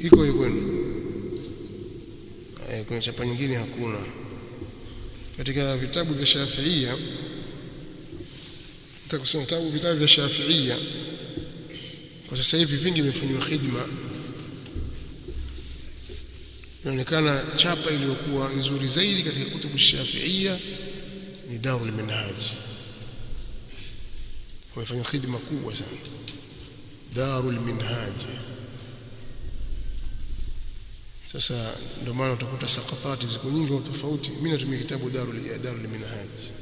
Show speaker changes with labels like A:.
A: iko hiyo kwenu eh, kwenye chapa nyingine hakuna katika vitabu vya Shafiia nitakusema vitabu vitabu vya Shafiia kwa sasa hivi vingi vimefanywa khidma inaonekana chapa iliyokuwa nzuri zaidi katika kutubu Shafiia ni Darul Minhaj wamefanya khidma kubwa sana Darul Minhaj sasa ndio maana utakuta sakatati ziko nyingi au tofauti mimi natumia kitabu Darul Darul Minhaj